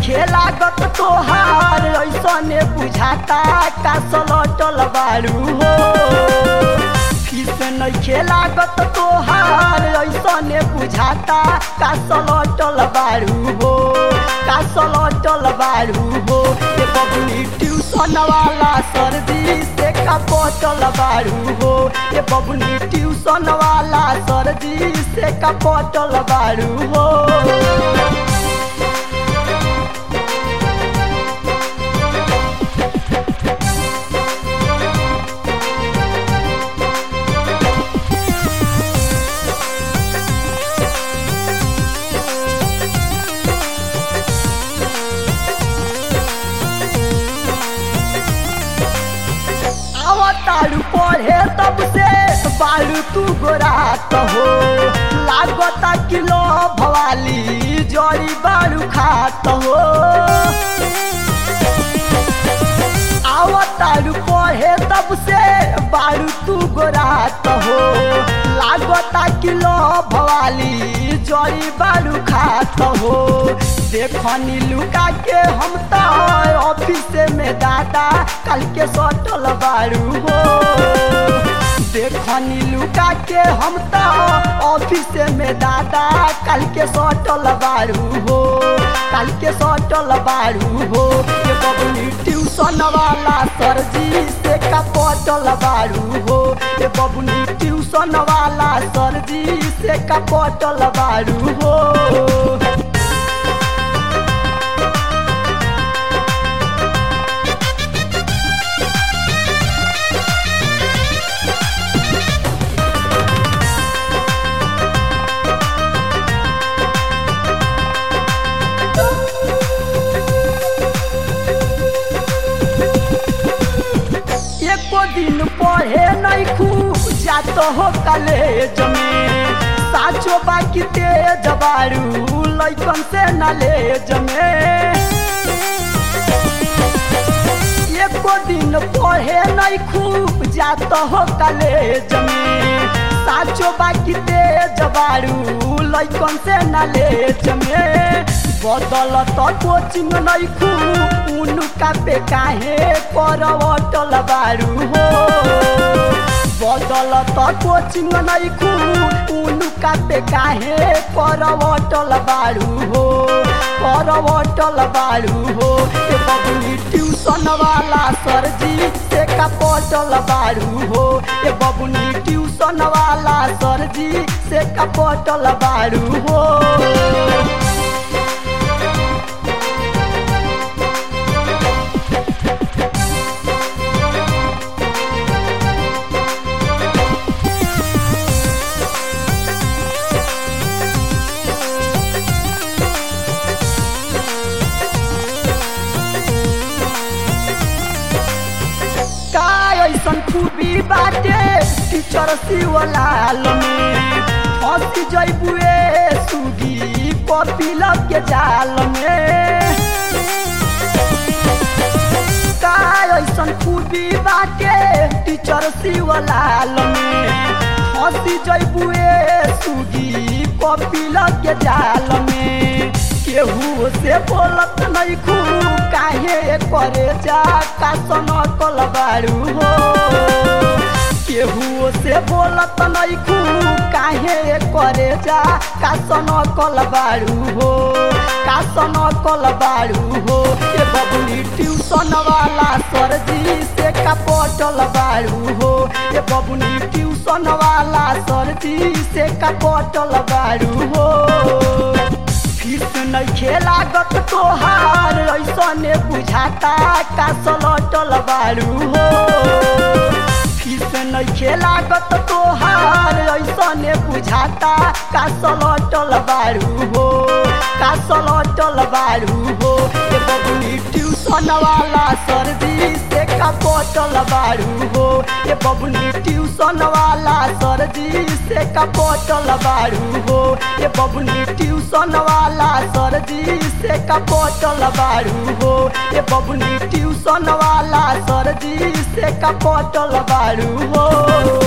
नइखे लागत तोहार ऐसने बुझाता का सलटल बारू हो फीस नइखे लागत तोहार ऐसने बुझाता का सलटल बारू हो का सलटल बारू हो ए बबुनी ट्यूशन वाला सरदी से कपटल बारू हो ए बबुनी ट्यूशन वाला सरदी से कपटल बारू हो तारू पढ़े तब से बारू तू गोरात हो लागता किलो भवाली जड़ी बारू खात हो आवतारू पढ़े तब से बारू तू गोरात हो लागता किलो भवाली जड़ी बारू खात हो देखनी लुका के हम तो ऑफिस में दादा कल के सटल बारू हो देखनी लुका के हम तो ऑफिस में दादा कल के सटल बारू हो कल के सटल बारू हो ये बबुनी ट्यूशन वाला सरजी से कपटल बारू हो ये बबुनी ट्यूशन वाला सरजी से कपटल बारू हो एको दिन पढ़े नहीं खूब जात हो कॉलेज में साचो बाकी तेज बारू लैकन से नॉलेज में एको दिन पढ़े नहीं खूब जात हो कॉलेज में साचो बाकी तेज बारू लैकन से नॉलेज में बदल तो कोचिंग नहीं खूब उनका पे काहे करवटल बारू हो बदल तो कोचिंग नहीं खूब उनका पे काहे करवटल बारू हो करवटल बारू हो ए बबुनी ट्यूशन वाला सरजी से कपटल बारू हो ए बबुनी ट्यूशन वाला सरजी से कपटल बारू हो ऐसन खूबी बाटे टीचर शिवलाल में फंसी जैबुए सुगी कपिल के जाल में का ऐसन खूबी बाटे टीचर शिवलाल में फंसी जैबुए सुगी कपिल के जाल में केहू से बोलत नहीं खूब काहे करे जा का कल बारू हो केहू से बोलत नहीं खूब काहे करे जा का कल बारू हो का कल बारू हो ये बबुनी ट्यूशन वाला सरजी से कपटल बारू हो ये बबुनी ट्यूशन वाला सरजी से कपटल बारू हो फीस नइखे लागत तोहार ऐसने बुझाता का सलटल बारू हो फीस नइखे लागत तोहार ऐसने बुझाता का सलटल बारू हो का सलटल बारू हो ए बबुनी ट्यूशन वाला सरदी से कपटल बारू हो ए बबुनी ट्यूशन वाला सरदी से कपटल बारू हो ए बबुनी ट्यूशन वाला सरदी से कपटल बारू हो ए बबुनी ट्यूशन वाला सरदी से कपटल बारू हो